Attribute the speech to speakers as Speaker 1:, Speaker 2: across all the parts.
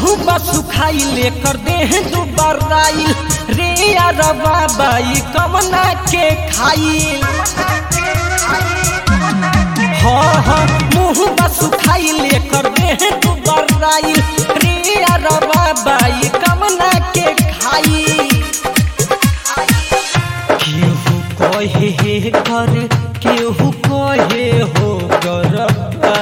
Speaker 1: मुंह बसुखाई लेकर देह दुबराई रे अरबा बाई कमना के खाई हाँ हाँ मुंह बसुखाई लेकर देह दुबराई रे अरबा बाई कमना के खाई केहू कहे हे घर केहू कहे हो गरबा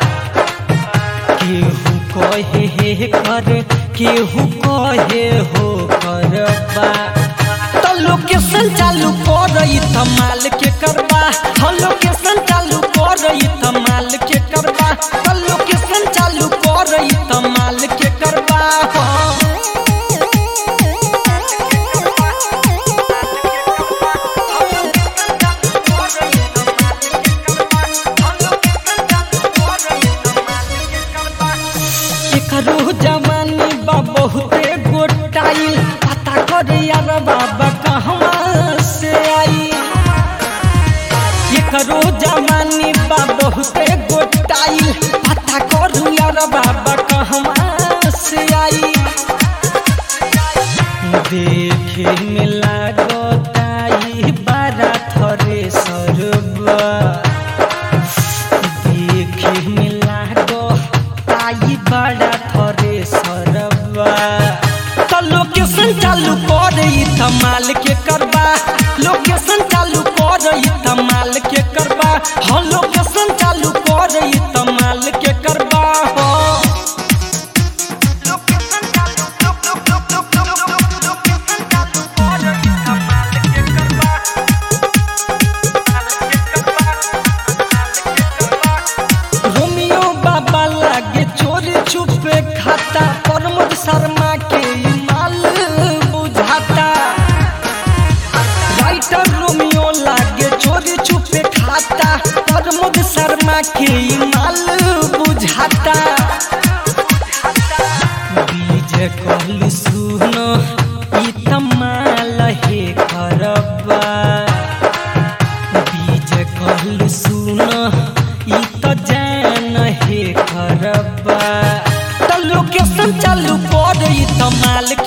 Speaker 1: केहू कहे हे घर केहू कहे हो गरबा तो लोकेशन चालू कर त माल के करबा हम लोकेशन चालू कर त माल के करबा तो लोकेशन चालू कर त माल के करबा हाँ। एकरो जवानी बा बहुते गोटाइल पता करे यार बाबा कहवा से आई एकरो जवानी बा बहुते गोटाइल पता करू यार बाबा कहवा से आई देखे में लागताई बारा थरे सरबा देखे में लागो ताई बड़ा थरे सरबा तो लोकेशन चालू कर त माल के करबा लोकेशन चालू कर त माल के करबा हाँ लोकेशन चालू कर त माल के करबा हाँ रोमियो बाबा लागे चोरी छुपे खाता प्रमोद शर्मा के ई माल बुझाता राइटर रोमियो लागे चोरी छुपे खाता प्रमोद शर्मा के ई माल बुझाता बीज कहलू सुनो ई तमाल हे करबा बीज कहलू सुन ई त जान हे खरबा त लोकेशन चालू कर ई त माल